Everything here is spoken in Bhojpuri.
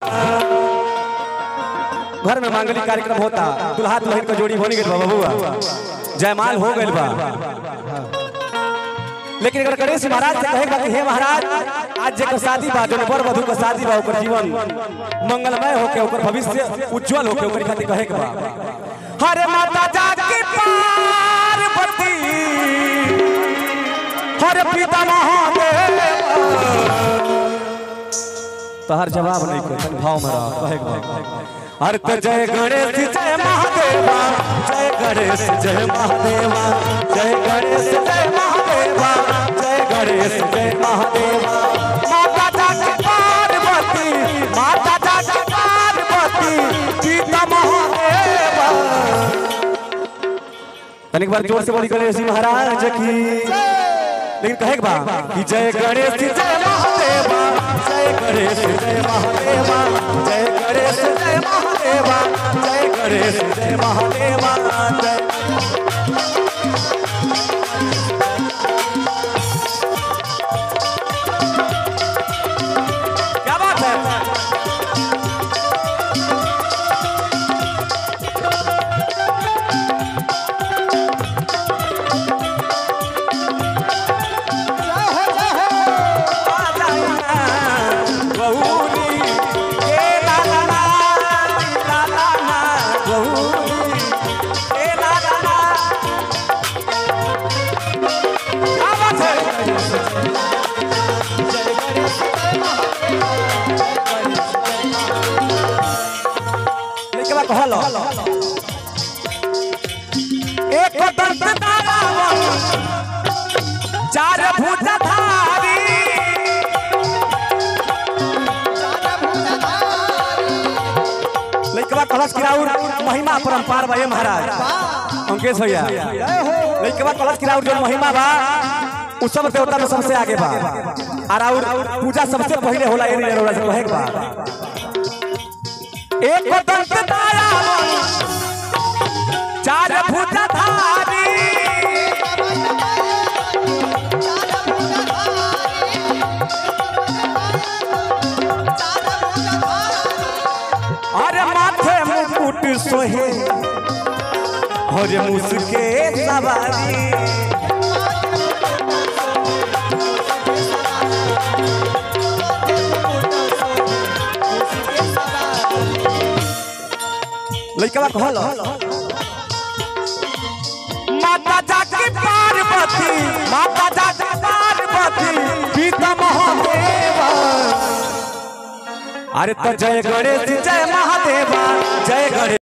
घर में मांगलिक कार्यक्रम होता दुल्हा दुल्हन का जोड़ी होने गई बा बबुआ जयमाल हो गइल बा लेकिन अगर गणेश महाराज से कहे कि हे महाराज आज जेकर शादी बा जो बर वधु का शादी बा ओकर जीवन मंगलमय होके ओकर भविष्य उज्जवल होके ओकर खातिर कहे के बा हरे माता जाकी पार्वती हरे पिता महादेव तहर जवाब नहीं कोई भाव में रह कहे के बा हर तो जय गणेश जय महादेवा जय गणेश जय महादेवा जय गणेश जय महादेवा जय गणेश जय महादेवा माता जाके पार्वती माता जाके पार्वती सीता महादेवा तनिक बार जोर से बोली गणेश जी महाराज की लेकिन कहे के बा कि जय गणेश जय महादेवा जय गणेश जय महादेवा जय गणेश जय महादेवा जय गणेश जय महादेवा जय क्या बात है बहुनी ए ला ला ला ला ला ला बहुनी ए ला ला ला क्या बात है लेके बा कहलो एक दंत दारावन चार भुजधारी लइकवा कलश किराउर महिमा परंपार बा ये महाराज अंकेश भैया लइकवा कलश किराउर जो महिमा बा उ सब देवता में सबसे आगे बा और और पूजा सबसे पहले होला ये नहीं होला से कहे के बा एक दंत दारावन चार भुजधारी अरे माथे मुकुट सोहे अरे मुसके सवारी लइकवा कहल माता जाकी पार्वती माता जाकी पार्वती पिता महादेवा अरे तो जय गणेश जय महा